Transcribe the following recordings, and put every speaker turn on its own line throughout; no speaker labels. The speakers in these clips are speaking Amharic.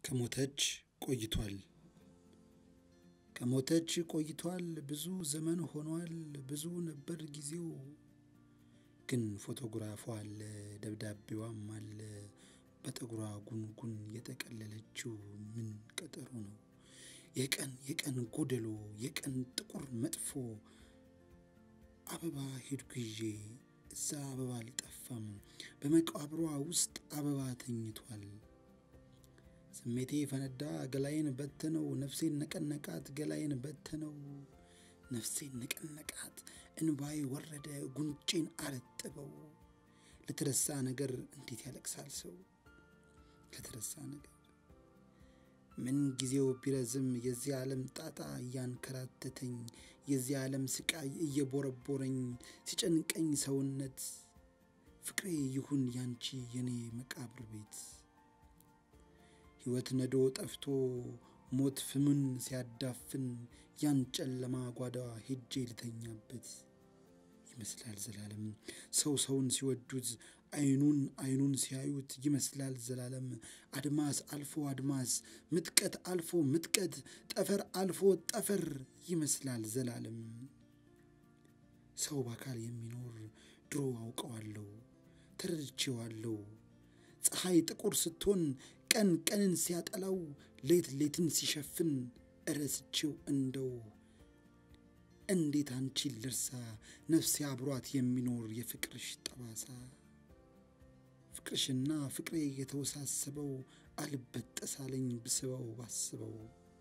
ከሞተች ቆይቷል ከሞተች ቆይቷል ብዙ ዘመን ሆኗል ብዙ ነበር ጊዜው ግን ፎቶግራፏ አለ ደብዳቤዋም አለ በጠጉሯ ጉንጉን የጠቀለለችው ምን ቀጠሮ ነው የቀን የቀን ጎደሎ የቀን ጥቁር መጥፎ አበባ ሄድኩ ይዤ እዛ አበባ አልጠፋም በመቃብሯ ውስጥ አበባ ተኝቷል ስሜቴ ፈነዳ ገላዬን በተነው ነፍሴን ነቀነቃት ገላዬን በተነው ነፍሴን ነቀነቃት እንባዬ ወረደ ጉንጬን አረጥበው ለተረሳ ነገር እንዴት ያለቅሳል ሰው ለተረሳ ነገር ምን ጊዜው ቢረዝም የዚህ ዓለም ጣጣ እያንከራተተኝ የዚህ ዓለም ስቃይ እየቦረቦረኝ ሲጨንቀኝ ሰውነት ፍቅሬ ይሁን ያንቺ የኔ መቃብር ቤት ሕይወት ነዶ ጠፍቶ ሞት ፍምን ሲያዳፍን ያን ጨለማ ጓዳ ሄጄ ልተኛበት ይመስላል ዘላለም ሰው ሰውን ሲወዱት አይኑን አይኑን ሲያዩት ይመስላል ዘላለም አድማስ አልፎ አድማስ ምጥቀት አልፎ ምጥቀት ጠፈር አልፎ ጠፈር ይመስላል ዘላለም ሰው በአካል የሚኖር ድሮ አውቀዋለሁ ተረድቼዋለሁ ፀሐይ ጥቁር ስትሆን ቀን ቀንን ሲያጠላው ሌት ሌትን ሲሸፍን እረስቼው እንደው እንዴት አንቺን ልርሳ ነፍሴ አብሯት የሚኖር የፍቅርሽ ጠባሳ ፍቅርሽና ፍቅሬ የተወሳሰበው አልበጠሳለኝ ብስበው ባስበው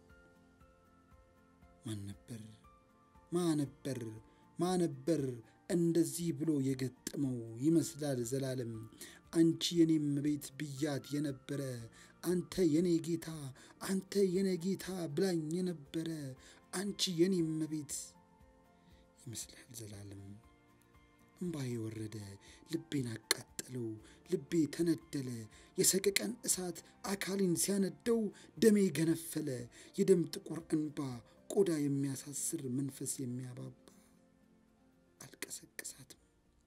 ማን ነበር ማ ነበር ማ ነበር እንደዚህ ብሎ የገጠመው ይመስላል ዘላለም አንቺ የኔም ቤት ብያት የነበረ አንተ የኔ ጌታ አንተ የኔ ጌታ ብላኝ የነበረ አንቺ የኔም ቤት ይመስላል ዘላለም እምባዬ ወረደ ልቤን አቃጠለው ልቤ ተነደለ የሰቀቀን እሳት አካሌን ሲያነደው ደሜ ገነፈለ የደም ጥቁር እንባ ቆዳ የሚያሳስር መንፈስ የሚያባባ አልቀሰቅሳትም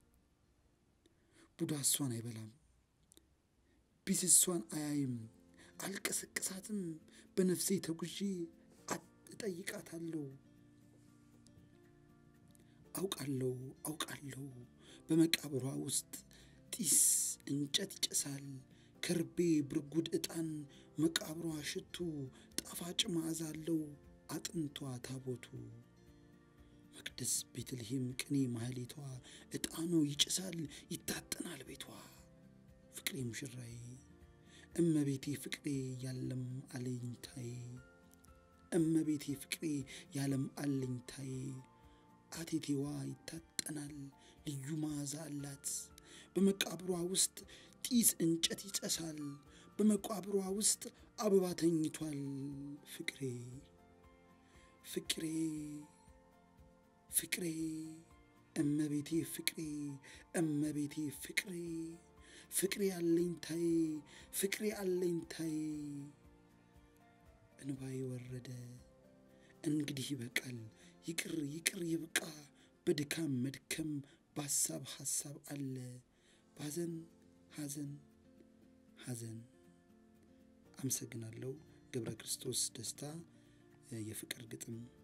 ቡዳ እሷን አይበላም ቢስ እሷን አያይም አልቀሰቅሳትም በነፍሴ ተጉዤ እጠይቃታለሁ አውቃለሁ አውቃለሁ በመቃብሯ ውስጥ ጢስ እንጨት ይጨሳል ከርቤ ብርጉድ ዕጣን መቃብሯ ሽቱ ጣፋጭ መዓዛ አለው አጥንቷ ታቦቱ መቅደስ ቤተልሔም ቅኔ ማህሌቷ ዕጣኑ ይጭሳል ይታጠናል ቤቷ ፍቅሬ ሙሽራዬ እመቤቴ ፍቅሬ ያለም አለኝታዬ እመቤቴ ፍቅሬ ያለም አለኝታዬ አቴቴዋ ይታጠናል ልዩ መዓዛ አላት በመቃብሯ ውስጥ ጢስ እንጨት ይጨሳል በመቃብሯ ውስጥ አበባ ተኝቷል ፍቅሬ ፍቅሬ ፍቅሬ እመቤቴ ፍቅሬ እመቤቴ ፍቅሬ ፍቅሬ አለኝታዬ ፍቅሬ አለኝታዬ እንባዬ ወረደ እንግዲህ ይበቃል ይቅር ይቅር ይብቃ በድካም መድከም በሀሳብ ሀሳብ አለ ባዘን ሐዘን ሐዘን አመሰግናለሁ ገብረ ክርስቶስ ደስታ የፍቅር ግጥም